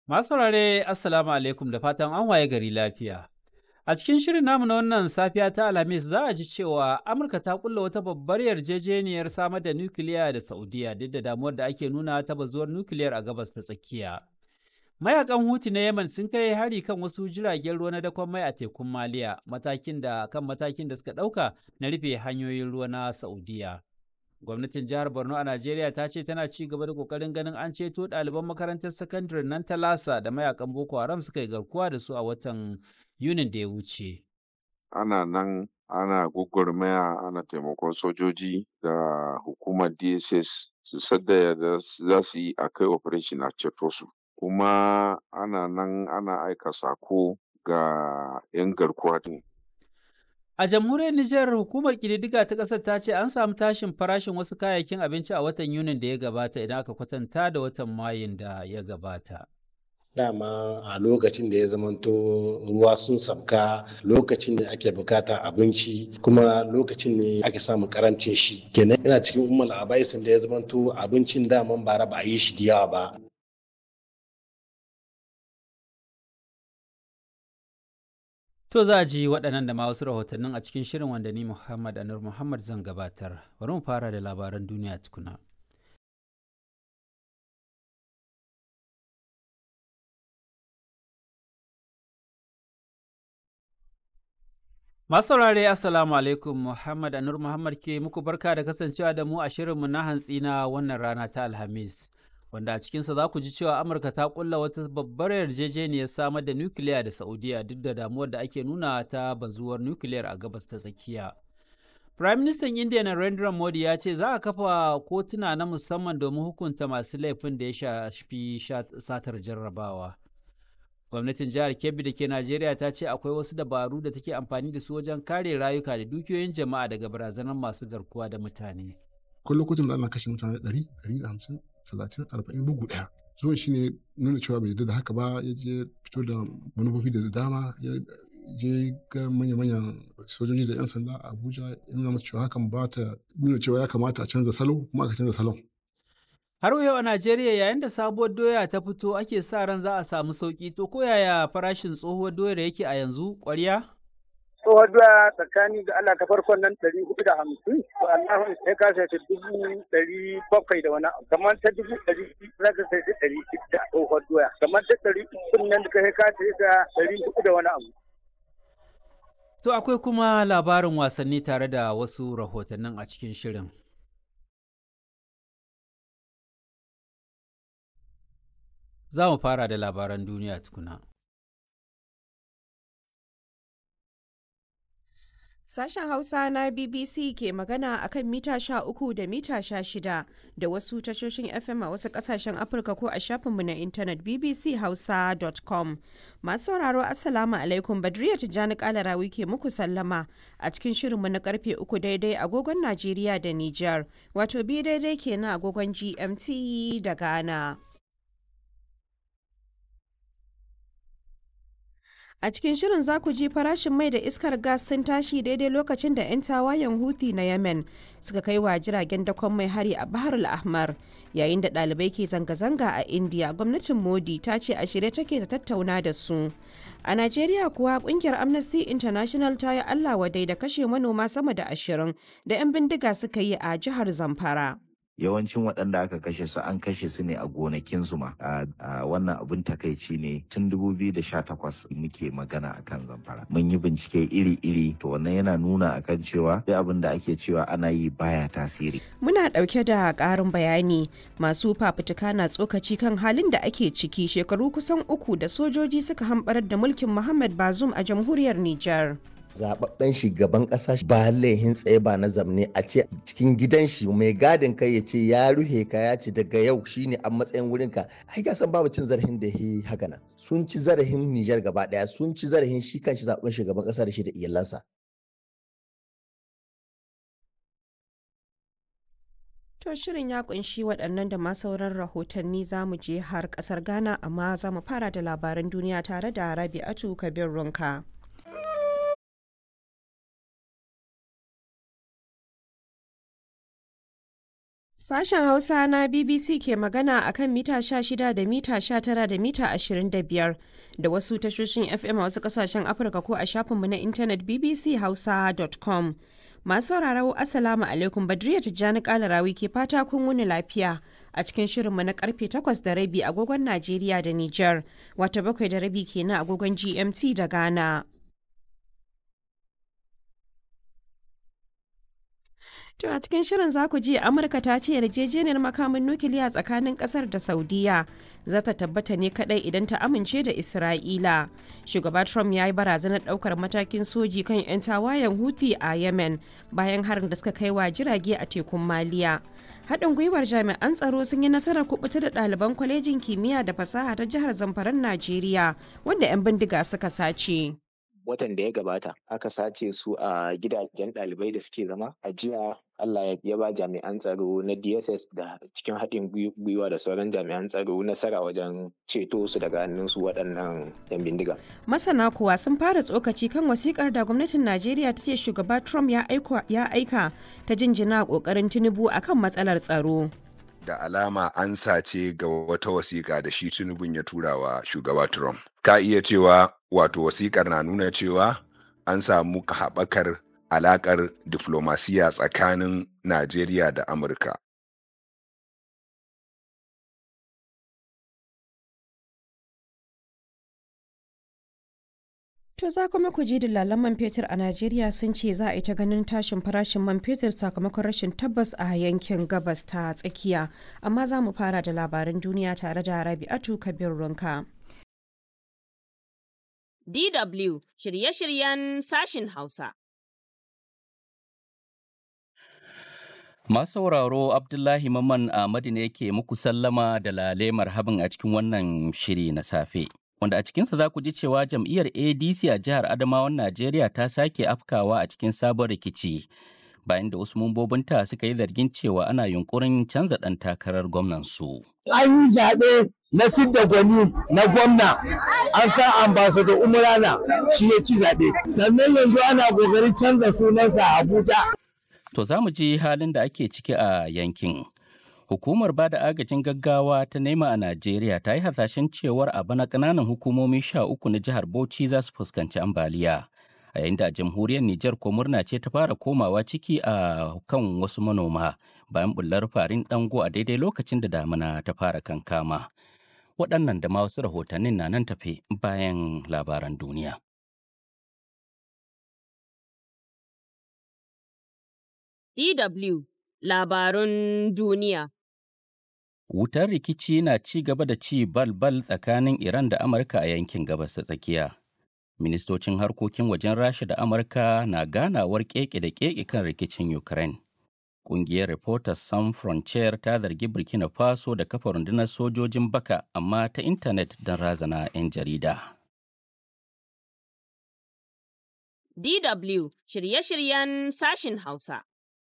Masu saurare Assalamu alaikum da fatan an waye gari lafiya. A cikin shirin namu na wannan safiya ta Alhamis za a ji cewa Amurka ta kulla wata babbar yarjejeniyar samar da nukiliya da Saudiya duk da damuwar da ake nuna ta bazuwar nukiliyar a gabas ta tsakiya. Mayakan Huti na Yemen sun kai hari kan wasu jiragen ruwa na dakon mai a tekun Maliya, matakin da kan matakin da suka ɗauka na rufe hanyoyin ruwa na Saudiya. Gwamnatin jihar Borno a Najeriya ta ce tana ci gaba da kokarin ganin an ceto ɗaliban makarantar sakandare nan ta Lasa da mayakan Boko Haram suka yi garkuwa da su a watan Yunin da ya wuce. Ana nan ana gwagwarmaya ana taimakon sojoji da hukumar DSS su sadda da za su yi a kai operation a ceto su. Kuma ana nan ana aika sako ga 'yan garkuwa din. A jamhuriyar Nijar hukumar ƙididdiga ta ƙasar ta ce an samu tashin farashin wasu kayayyakin abinci a watan Yunin da ya gabata idan aka kwatanta da watan Mayun da ya gabata. dama a lokacin da ya zamanto ruwa sun sabka lokacin ne ake bukata abinci kuma lokacin ne ake samun karancin shi kenan yana cikin umar abaisin da ya zamanto abincin daman bara ba a yi shi da yawa ba To za a ji waɗannan da ma wasu rahotannin a cikin shirin wanda ni Muhammad Anur Muhammad zan gabatar. Bari mu fara da labaran duniya tukuna. Masu saurare Assalamu alaikum Muhammad Anur Muhammad ke muku barka da kasancewa da mu a shirinmu na hantsi na wannan rana ta Alhamis. Wanda a cikinsa za ku ji cewa Amurka ta kulla wata babbar yarjejeniyar samar da nukiliya da Saudiya duk da damuwar da ake nuna ta bazuwar nukiliyar a gabas ta tsakiya. Prime Minister India Narendra Modi ya ce za a kafa kotuna na musamman domin hukunta masu laifin da ya shafi satar jarrabawa. gwamnatin jihar kebbi da ke najeriya ta ce akwai wasu dabaru da take amfani da su wajen kare rayuka da dukiyoyin jama'a daga barazanar masu garkuwa da mutane akwai lokutan da ana kashe mutane ɗari ɗari da hamsin talatin arba'in bugu ɗaya zuwan shi ne nuna cewa bai yarda da haka ba ya je fito da manufofi da dama ya je ga manya-manyan sojoji da 'yan sanda a abuja ya nuna masu cewa hakan ba ta nuna cewa ya kamata a canza salo kuma aka canza salon Har yau a Najeriya yayin da sabuwar doya ta fito ake sa ran za a samu sauki to ko yaya farashin tsohuwar doyar yake a yanzu ƙwarya? Tsohuwar doya tsakani ga Allah ta farkon nan ɗari hudu da hamsin to Allah sai ka sai ta dubu ɗari bakwai da wani abu kamar ta dubu ɗari za ka sai ta ɗari shida tsohuwar doya kamar ta ɗari uku nan da ka sai ka sai ta ɗari hudu da wani abu. To akwai kuma labarin wasanni tare da wasu rahotannin a cikin shirin. za mu fara da labaran duniya tukuna. Sashen Hausa na BBC ke magana a kan mita sha uku da mita sha shida da wasu tashoshin FM a wasu kasashen Afirka ko a shafinmu na intanet bbchausa.com. Masu sauraro Assalamu alaikum Badriya Tijjani Kalarawi ke muku sallama a cikin shirinmu na karfe uku daidai agogon Najeriya da Nijar, wato bi daidai kenan agogon GMT da Ghana. A cikin shirin za ku ji farashin mai da iskar gas sun tashi daidai lokacin da 'yan tawayen Houthi na Yemen suka kai wa jiragen dakon mai hari a Bahar al-Ahmar. Yayin da ɗalibai ke zanga-zanga a India, gwamnatin Modi ta ce a shirye take ta tattauna da su. A Najeriya kuwa kungiyar Amnesty International ta yi Allah wadai da kashe manoma sama da ashirin da 'yan bindiga suka yi a jihar Zamfara. yawancin waɗanda aka kashe su an kashe su ne a gonakinsu ma a wannan abin takaici ne tun 2018 muke magana akan zamfara mun yi bincike iri-iri to wannan yana nuna akan cewa duk abin da ake cewa ana yi baya tasiri muna ɗauke da ƙarin bayani masu fafutuka na tsokaci kan halin da ake ciki shekaru kusan uku da sojoji suka hamɓarar da mulkin muhammad bazum a jamhuriyar nijar zababben shugaban kasa ba laihin tsaye ba na zamne a ce cikin gidan shi mai gadin kai ya ce ya ruhe ka ya ce daga yau shine a matsayin wurin ka ai ga san babu cin zarafin da yi haka nan sun ci zarafin Nijar gaba daya sun ci zarafin shi kanshi zaben shugaban kasa da shi da iyalansa To shirin ya kunshi waɗannan da ma sauran rahotanni za mu je har ƙasar Ghana amma za mu fara da labaran duniya tare da Rabi'atu Kabir Runka. Sashen Hausa na BBC ke magana a kan mita 16 da mita 19 da mita 25 da wasu tashoshin FM a wasu kasashen Afirka ko a shafinmu na intanet bbchausa.com. Masu sauraro Assalamu alaikum Badriya Tijjani Kalarawi ke fata kun wuni lafiya a cikin shirinmu na karfe 8 da rabi agogon Najeriya da Nijar, wata bakwai da rabi kenan agogon GMT da Ghana. To a cikin shirin za ku ji Amurka ta ce yarjejeniyar makamin nukiliya tsakanin kasar da Saudiya za ta tabbata ne kadai idan ta amince da Isra'ila. Shugaba Trump ya yi barazanar daukar matakin soji kan 'yan tawayen Houthi a Yemen bayan harin da suka kai wa jirage a tekun Maliya. Haɗin gwiwar jami'an tsaro sun yi nasarar kubuta da ɗaliban kwalejin kimiyya da fasaha ta jihar Zamfaran Najeriya wanda 'yan bindiga suka sace. watan da ya gabata aka sace su a gidajen ɗalibai da suke zama a jiya Allah ya ba jami'an tsaro na DSS da cikin haɗin gwiwa da sauran jami'an tsaro nasara wajen ceto su daga hannun su waɗannan 'yan bindiga. Masana kuwa sun fara tsokaci kan wasikar da gwamnatin Najeriya ta ce shugaba Trump ya aika ta jinjina ƙoƙarin Tinubu akan matsalar tsaro. da alama an sace ga wata wasiƙa da shi tunubun ya tura wa shugaba Trump. Ka iya cewa wato wasiƙar na nuna cewa an samu haɓakar alaƙar diflomasiya tsakanin Najeriya da Amurka. To za kuma ku ji dillalan man fetur a Najeriya sun ce za a yi ta ganin tashin farashin man fetur sakamakon rashin tabbas a yankin gabas ta tsakiya. Amma za mu fara da labaran duniya tare da Rabi'atu Kabir Runka. DW shirye-shiryen sashin Hausa. Masu sauraro Abdullahi Mamman Ahmadu ne ke muku sallama da lale marhabin a cikin wannan shiri na safe. wanda a cikinsa za ku ji cewa jam'iyyar adc a jihar adamawan najeriya ta sake afkawa a cikin sabon rikici bayan da wasu mambobinta suka yi zargin cewa ana yunkurin canza ɗan takarar gwamnansu. an yi zaɓe na fidda gwani na gwamna an sa ambassador umurana shi ya ci zaɓe sannan yanzu ana ƙoƙarin canza sunansa a abuja to za mu ji halin da ake ciki a yankin Hukumar ba da agajin gaggawa ta nema a Najeriya ta yi hasashen cewar a bana ƙananan hukumomi sha uku na jihar Bauchi za su fuskanci ambaliya. A yayin da jamhuriyar Nijar ko murna ce ta fara komawa ciki a kan wasu manoma bayan bullar farin dango a daidai lokacin da damina ta fara kankama. Waɗannan da ma wasu rahotannin na nan tafe bayan labaran duniya. DW Labarun duniya Wutar rikici na ci gaba da ci bal-bal tsakanin Iran da Amurka a yankin gabas ta tsakiya. Ministocin harkokin wajen Rasha da Amurka na ganawar keke da keke kan rikicin Ukraine. Ƙungiyar Reporters Sans Frontier ta zargi Burkina Faso da kafa rundunar sojojin baka amma ta intanet don razana 'yan jarida. DW shirye-shiryen sashin Hausa.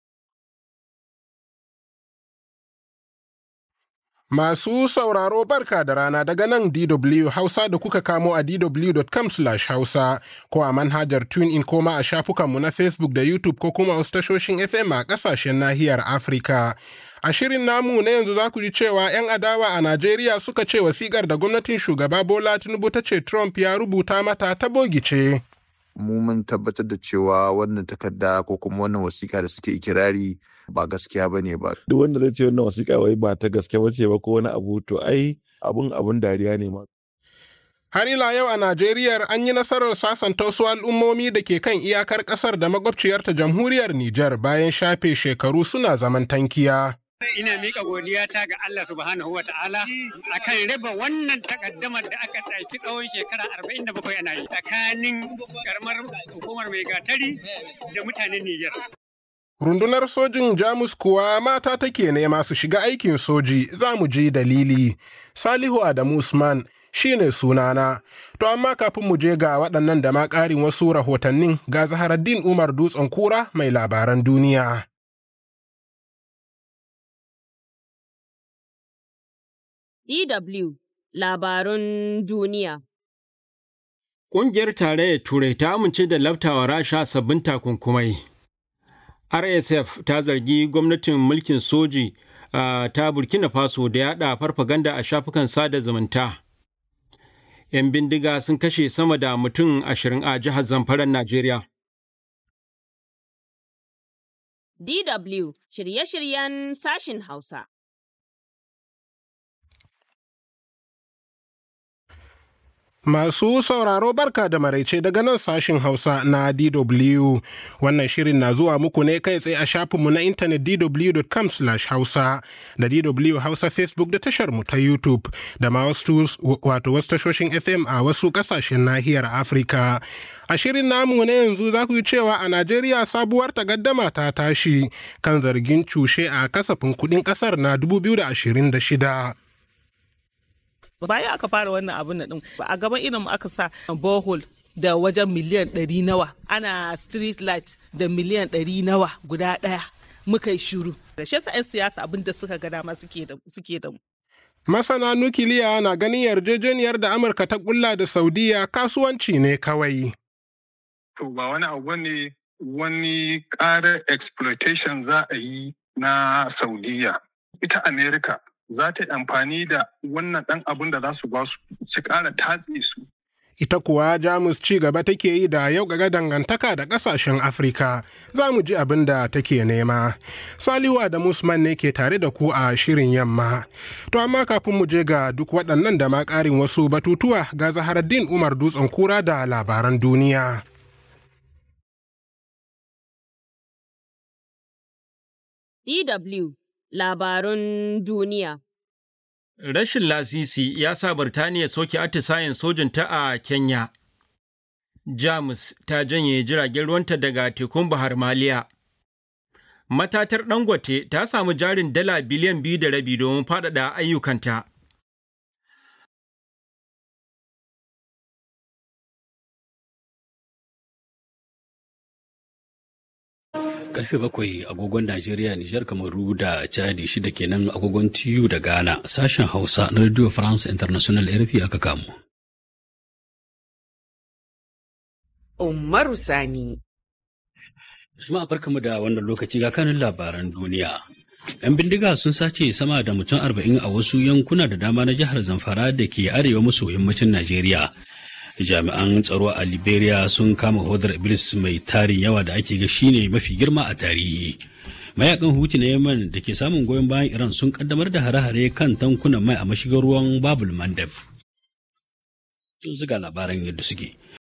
Masu sauraro barka da rana daga nan DW Hausa da kuka kamo a dw.com hausa ko a manhajar TuneIn ko ma a shafukanmu na Facebook da YouTube ko kuma wasu tashoshin FM a ƙasashen nahiyar Afirka. A shirin namu na yanzu za ku ji cewa 'yan adawa a Najeriya suka ce wasiƙar da gwamnatin shugaba Bola Tinubu ta ce Trump ya rubuta mata ta bogice. mu mun tabbatar da cewa wannan takarda ko kuma wannan wasiƙa da suke ikirari ba gaskiya ba ne ba. Duk wanda zai ce wannan wasiƙa wai ba ta gaske ba ce ba ko wani abu to ai abun abun dariya ne ma. Har ila yau a Najeriya an yi nasarar sasanta wasu al'ummomi da ke kan iyakar ƙasar da makwabciyarta jamhuriyar Nijar bayan shafe shekaru suna zaman tankiya. Ina miƙa godiya ta ga Allah subhanahu wa ta'ala akan raba wannan takaddamar da aka ɗauki tsawon shekara arba'in da bakwai ana yi tsakanin karamar hukumar mai gatari da mutanen Nijar. Rundunar sojin Jamus kuwa mata take nema su shiga aikin soji za mu ji dalili. Salihu Adamu Usman shi ne sunana. To amma kafin mu je ga waɗannan da ma ƙarin wasu rahotannin ga Zaharaddin Umar Dutsen Kura mai labaran duniya. DW Labarun Duniya Ƙungiyar Tarayyar Turai ta amince da laftawa Rasha sabbin takunkumai. RSF ta zargi gwamnatin mulkin soji ta burkina faso da yada farfaganda a shafukan sada zumunta 'yan bindiga sun kashe sama da mutum ashirin a jihar zamfaran najeriya DW shirye-shiryen sashin Hausa. Masu sauraro barka da maraice daga nan sashin Hausa na DW. Wannan shirin na zuwa muku ne kai tsaye a shafinmu na intanet dw.com hausa da DW Hausa Facebook da tashar mu ta YouTube da ma wasu wato wasu tashoshin FM a wasu kasashen nahiyar Afirka. A shirin namu na yanzu za ku yi cewa a Najeriya sabuwar takaddama ta tashi kan zargin cushe a kasafin kuɗin ƙasar na 2026. bayan aka fara wannan abin din a gaban irin aka sa borehole da wajen miliyan ɗari nawa ana street light da miliyan ɗari nawa guda ɗaya muka yi shuru da shi 'yan siyasa abin da suka ga dama suke da mu Masana nukiliya na ganin yarjejeniyar da Amurka ta kulla da Saudiya kasuwanci ne kawai. To ba wani abu ne wani ƙarar exploitation za a yi na Saudiya. Ita Amerika za ta yi amfani da wannan ɗan abin da za su ba su su ƙara tatse su. Ita kuwa Jamus ci gaba take yi da yau ga dangantaka da ƙasashen Afirka za mu ji abin da take nema. Saliwa da Musman ne ke tare da ku a shirin yamma. To amma kafin mu je ga duk waɗannan da ma ƙarin wasu batutuwa ga Zaharaddin Umar Dutsen Kura da labaran duniya. DW labarun duniya. Rashin lasisi ya sa Birtaniya soke atisayen sojinta a Kenya. Jamus ta janye jiragen ruwanta daga tekun Bahar Maliya. Matatar Dangote ta samu jarin dala biliyan biyu da rabi domin faɗaɗa ayyukanta. karfe bakwai agogon Najeriya, Nijar, Kamaru da Chadi shida kenan agogon TU da Ghana sashen Hausa na Radio France International RFI aka kamu. Umaru Sani. Jama'a barkamu da wannan lokaci ga kanin labaran duniya. 'Yan bindiga sun sace sama da mutum arba'in a wasu yankuna da dama na jihar Zamfara da ke arewa maso yammacin Najeriya. Jami'an tsaro a Liberia sun kama hodar Iblis mai tarin yawa da ake ga shine mafi girma a tarihi. Mayakan Huti na Yemen da ke samun goyon bayan Iran sun kaddamar da hare-hare kan tankunan mai a mashigar ruwan Babul Mandeb. Sun ziga labaran yadda suke.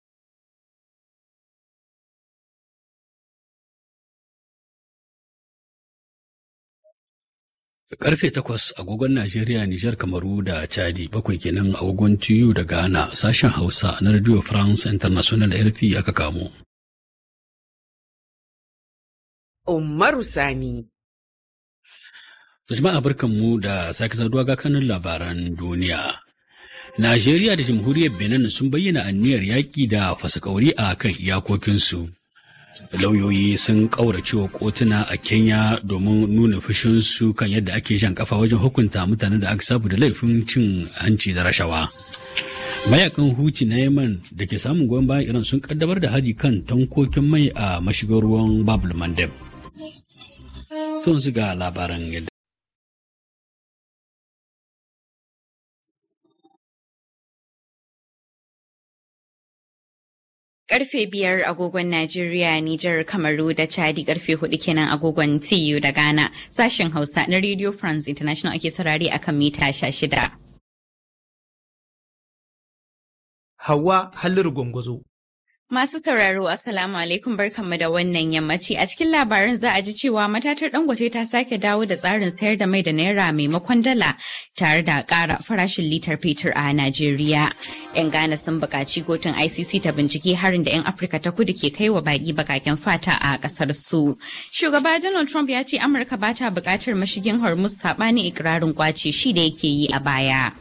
Karfe takwas agogon Najeriya, Nijar, Kamaru da Chadi bakwai kenan agogon TU da Ghana sashen Hausa na Radio France International RFI aka kamo. Umaru Sani. Jama'a barkanmu da sake saduwa ga kanun labaran duniya. Najeriya da Jamhuriyar Benin sun bayyana anniyar yaƙi da fasakauri a kan iyakokinsu. lauyoyi sun ƙauracewa kotuna a kenya domin nuna fushinsu kan yadda ake jan kafa wajen hukunta mutanen da aka sabu da laifin cin hanci da rashawa mayakan huci na yaman da ke samun goyon bayan iran sun kaddamar da hari kan tankokin mai a mashigar ruwan babul mandeb sun ga labaran yadda Karfe biyar agogon Najeriya, Nijar, Kamaru da Chadi karfe hudu kenan agogon TU da Ghana. Sashen Hausa na Radio France International ake saurari akan mita sha shida. Hawa Halliru Gwangwazo. Masu sauraro Assalamu alaikum barkanmu da wannan yammaci a cikin labarin za a ji cewa matatar dangote ta sake dawo da tsarin sayar da mai da naira maimakon dala tare da ƙara farashin litar fetur a Najeriya. 'Yan Ghana sun buƙaci kotun ICC ta bincike harin da 'yan Afirka ta kudu ke kai wa baƙi bakaken fata a ƙasar su. Shugaba Donald Trump ya ce Amurka ba ta buƙatar mashigin Hormuz saɓanin ikirarin kwace shi da yake yi a baya.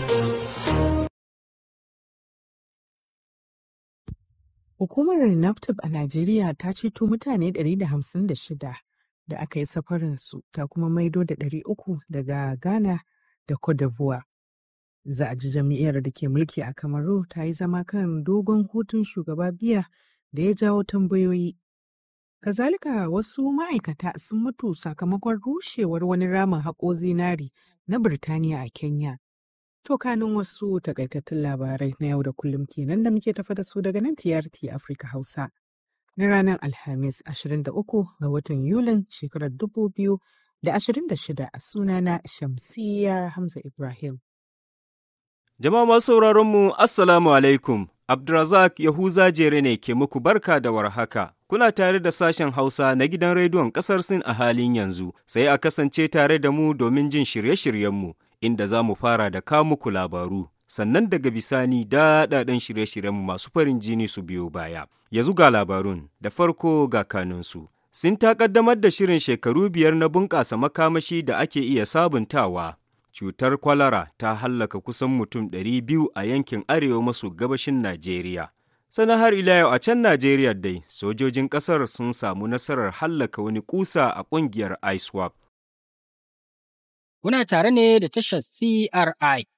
Hukumar NAFTAB a Najeriya ta ceto mutane 156 da aka yi safarinsu ta kuma maido da 300 daga Ghana da Cote d'Ivoire. Za a ji jam'iyyar da ke mulki a Kamaru ta yi zama kan dogon hutun shugaba biya da ya jawo tambayoyi. Kazalika wasu ma'aikata sun mutu sakamakon rushewar wani ramin haƙo zinari na Birtaniya a Kenya. To kanin wasu takaitattun labarai na yau da kullum kenan da muke tafa da su daga nan TRT Afrika Hausa. Na ranar Alhamis 23 ga watan Yulin shekarar 2026 a sunana Shamsiyya Hamza Ibrahim. Jama'a masu sauraron mu Assalamu alaikum. Abdulrazak Yahuza Jere ne ke muku barka da warhaka. Kuna tare da sashen Hausa na gidan rediyon ƙasar Sin a halin yanzu, sai a kasance tare da mu domin jin shirye-shiryenmu, inda za mu fara da ka muku labaru. Sannan daga bisani daɗaɗen shirye-shiryenmu masu farin jini su biyo baya. Yanzu ga labarun, da farko ga kanunsu. Sin ta ƙaddamar da shirin shekaru biyar na bunƙasa makamashi da ake iya sabuntawa. cutar kwalara ta hallaka kusan mutum 200 a yankin arewa maso gabashin Najeriya. Sana har ila yau a can Najeriya dai, sojojin ƙasar sun samu nasarar hallaka wani kusa a ƙungiyar ISWAP. Kuna tare ne da tashar CRI